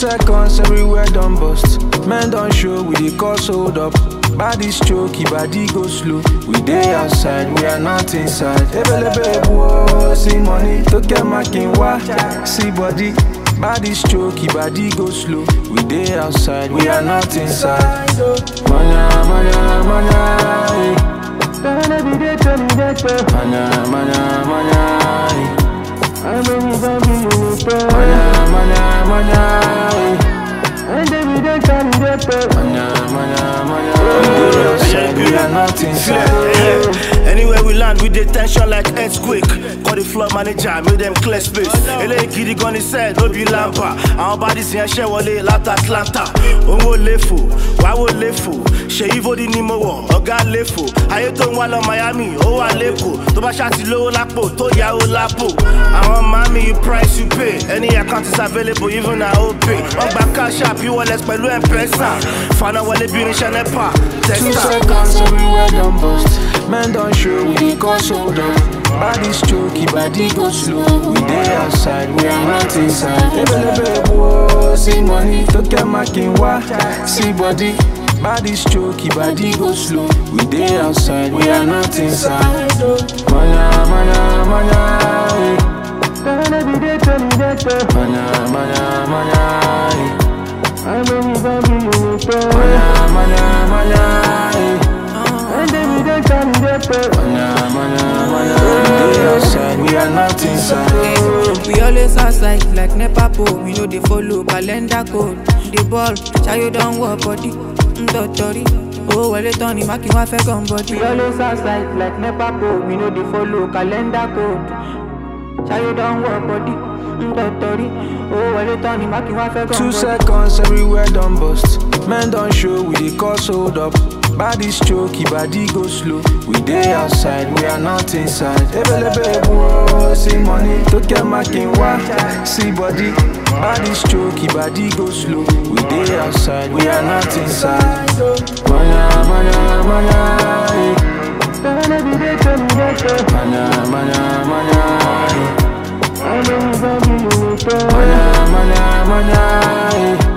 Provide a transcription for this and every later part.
seconds everywhere done bust. Men don't show, we dey cause hold up. Body stroke, body go slow. We dey outside, we are not inside. Ebelebe whoa, see money, to get my king wa. See body, body stroke, body go slow. We dey outside, we are not inside. Manya, manya, manya. eh. Manya, manya, manya. eh. Manya, manya, manya. eh. Manya, manya, manya. We dey outside, we are not inside. Yeah. Anywhere we land, we dey tension like earthquake. Call the floor manager, make them clear space. Eléyìí gidi gan ni sẹ́ẹ̀ ló bí lámpà. Àwọn bodies yẹn ṣẹ́ wọlé láti Atlanta. Òun ò léfò, wá wò léfò. Ṣèyí Fódì ni mo wọ̀, ọ̀gá léfò. Ayé tó ń wá lọ Miami, ó wà lẹ́kọ̀ọ́. Tó bá ṣáàtì lówó lápò, tó yáwó lápò. Àwọn mami, you price you pay. Any account is available, even na OPay. Wọ́n gba cash app, e-wallet pẹ̀lú M-Pesa. Fana wọlé bí irinṣẹ́ NEPA. Two Testa. seconds everywhere done bust. Men don't show, we dey cause hold up. Body stroke, body go slow. We dey outside, we are not inside. Ebelebe whoa, see money, to get my king wa. See body, body stroke, body go slow. We dey outside, we are not inside. Manya, manya, manya. eh. Manya, manya, manya. eh. Manya, manya, manya. eh. Manya, manya, manya. We dey outside, we are not inside. We always outside like NEPA pole. We know they follow calendar code. The ball, Chayo don't work body. Ndotori. Oh, well, it's Tony Maki, my fake on body. We always outside like NEPA pole. We know they follow calendar code. Chayo don't work body. Ndotori. Oh, well, it's Tony Maki, my fake on Two body. seconds everywhere done bust. Men don't show, we dey cause hold up. Body stroke, body go slow. We dey outside, we are not inside. Ebelebe whoa, see money, to get my king wa. See body, body stroke, body go slow. We dey outside, we are not inside. Manya, manya, manya. eh. Manya, manya, manya. eh. Manya, manya, manya. eh.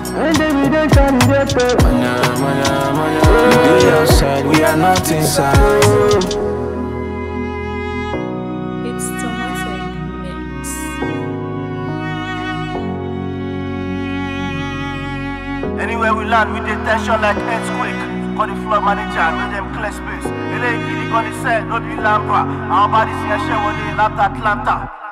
Manya, manya, manya. We dey outside, we are not inside. It's Tomatic Mix. Anywhere we land, we dey tension like earthquake. Call the floor manager, make them clear space. Eléyìí gidi gan ni sẹ́ẹ̀ ló bí lámpà. Àwọn bodies yẹn ṣẹ́ wọlé láti Atlanta.